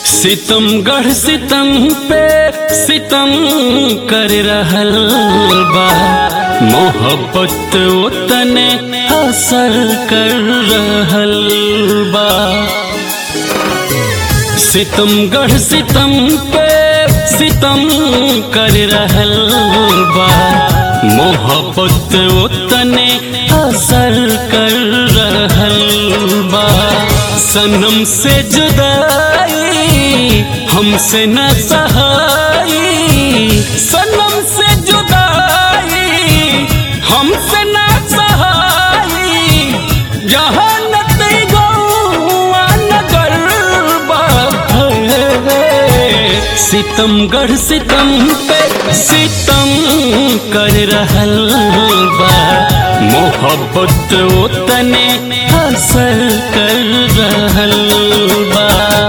सितमगढ़ सितम पे सितम कर रहल बा मोहब्बत उतने असर कर रहल बा सितमगढ़ सितम पे सितम कर रहल बा मोहब्बत उतने असर कर रहल बा सनम से जुदाई हमसे न सहाई सनम से जुदाई हमसे न सहाई जहानत गौआ नगर बा सितमगढ़ सितम पे सितम कर रहल बा मोहब्बत उतने असर कर रहल बा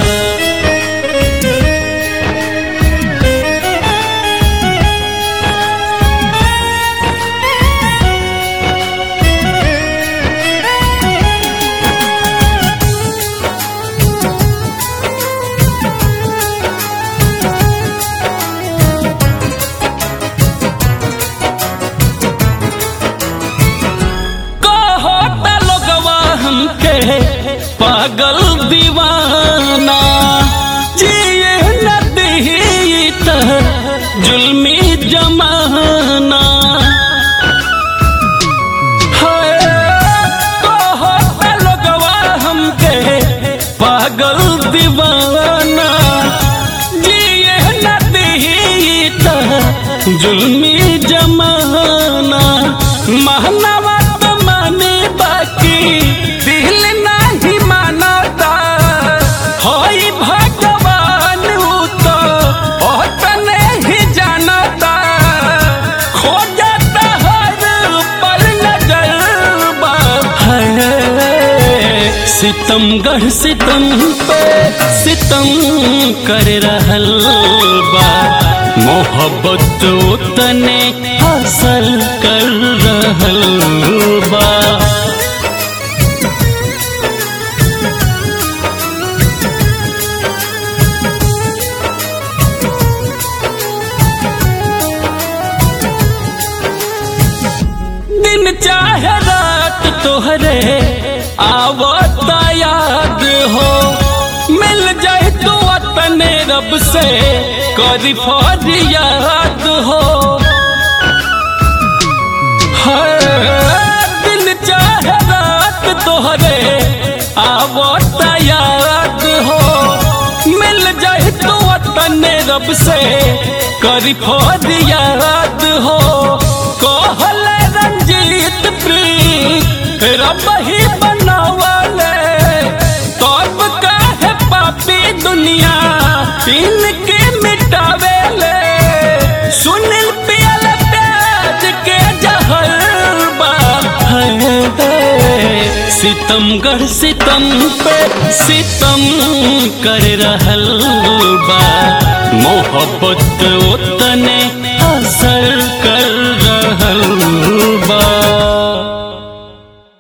कहता लोगवा हमके पागल दीवाना जिए न दी त जुल्मी जमाना हाय, कहता लोगवा हमके पागल दीवाना जिए न दी त जुल्मी जमाना महनवा तो माने बाकी दिल नहीं मानता होई भगवान उ तो ओतने ही जानता खो जाता हर पल नजर बा है। सितमगढ़ सितम पे सितम कर रहल बा मोहब्बत उतने हासिल कर रहल बा दिन चाहे रात तोहरे आवत याद हो मिल जाए तो वतने रब से करी फरियाद हो हर दिन चाहे रात तोहरे आवत याद हो मिल जाए तो वतने रब से करी फरियाद हो कहल रंजीत प्रीत रब ही बनावले तब काहे पापी दुनिया इनके मिटावेले सुनील पियल प्याज के जहर बा सितमगढ़ सितम पे सितम कर रहल बा मोहब्बत उतने